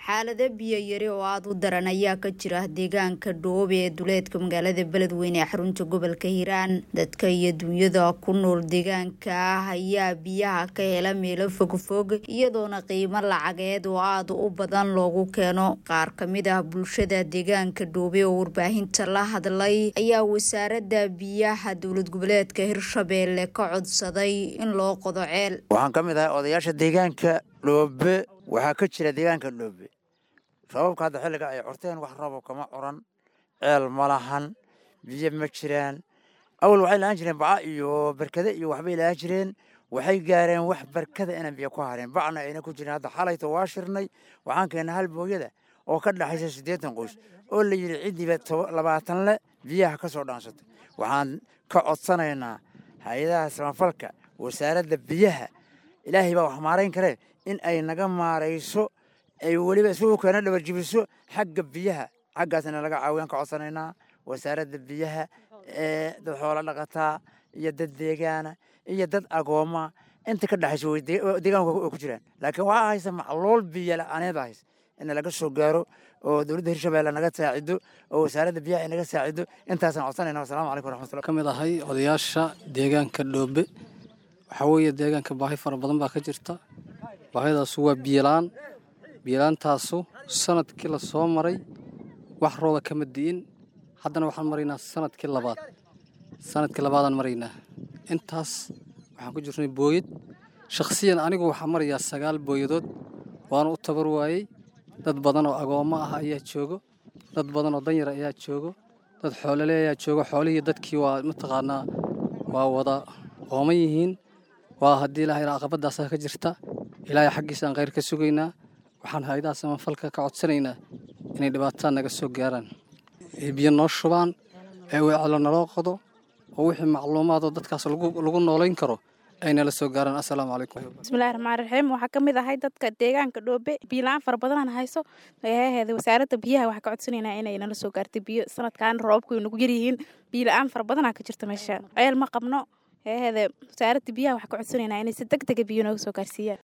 xaalado biyo yari oo aada u daran ayaa ka jira deegaanka dhoobe ee duleedka magaalada beledweyne ee xarunta gobolka hiiraan dadka iyo dunyada ku nool deegaanka ah ayaa biyaha ka hela meelo fogfog iyadoona qiimo lacageed oo aada u badan loogu keeno qaar kamid ah bulshada deegaanka dhoobe oo warbaahinta la hadlay ayaa wasaarada biyaha dowlad goboleedka hirshabeelle ka codsaday in loo qodo ceel waxaan ka mid ahay odayaasha deegaanka dhoobe waxaa ka jira deegaanka dhoobe sababka hadda xilliga ay corteen wax rabo kama curan ceel ma lahan biyo ma jiraan awal waxay lahaan jireen baca iyo barkade iyo waxbay lahaan jireen waxay gaareen wax barkada inaan biyo ku hareen bacna ayna ku jirin hadda xalayto waa shirnay waxaan keennay hal booyada oo ka dhaxaysa siddeetan qoys oo la yidhi ciddiiba labaatan le biyaha ka soo dhaansatay waxaan ka codsanaynaa hay-adaha samafalka wasaaradda biyaha ilaahay baa wax maarayn karee in ay naga maarayso ay weliba isugu keena dhabarjibiso xagga biyaha xaggaasna laga caawiyaan ka codsanaynaa wasaaradda biyaha ee dad xoolo dhaqataa iyo dad deegaana iyo dad agooma inta ka dhexayso deegaanka way ku jiraan laakiin waxaa haysa macluul biyo la-aaneeda haysa in laga soo gaaro oo dowladda hirshabeelle naga saacido oo wasaaradda biyaha ay naga saacido intaasaan codsanayna wasalaamu calaykum waraxmatullah ka mid ahay odayaasha deegaanka dhoobe waxaa weeye deegaanka baahi fara badan baa ka jirta baahidaasu waa biyolaan biyolaantaasu sanadkii la soo maray wax rooda kama di'in haddana waxaan maraynaa sanadkii labaad sanadkii labaadaan maraynaa intaas waxaan ku jirnay booyad shakhsiyan anigu waxaa marayaa sagaal booyadood waana u tabar waayey dad badan oo agoommo ah ayaa joogo dad badan oo danyar ayaa joogo dad xoolole ayaa joogo xoolihii dadkii waa mataqaanaa waa wada ooman yihiin waa haddii ilahay caqabadaasaa ka jirta ilaahay xaggiisaan khayr ka sugaynaa waxaan hay-adaha samafalka ka codsanaynaa inay dhibaatada naga soo gaaraan ee biyo noo shubaan ee weecelo naloo qodo oo wixii macluumaadoo dadkaas lagu noolayn karo ay nala soo gaaraan assalaamu calaykum bismillahi raxmaan raxiim waxaa ka mid ahay dadka deegaanka dhoobe biyola-aan fara badanaan hayso eeheeda wasaaradda biyaha waxaa ka codsanaynaa inay nala soo gaartay biyo sanadkan roobku ay nagu yaryihiin biyola-aan fara badanaa ka jirta meesha ceel ma qabno eeheeda wasaaradda biyaha waxaa ka codsanaynaa inay si deg dega biyo nooga soo gaarsiiyaan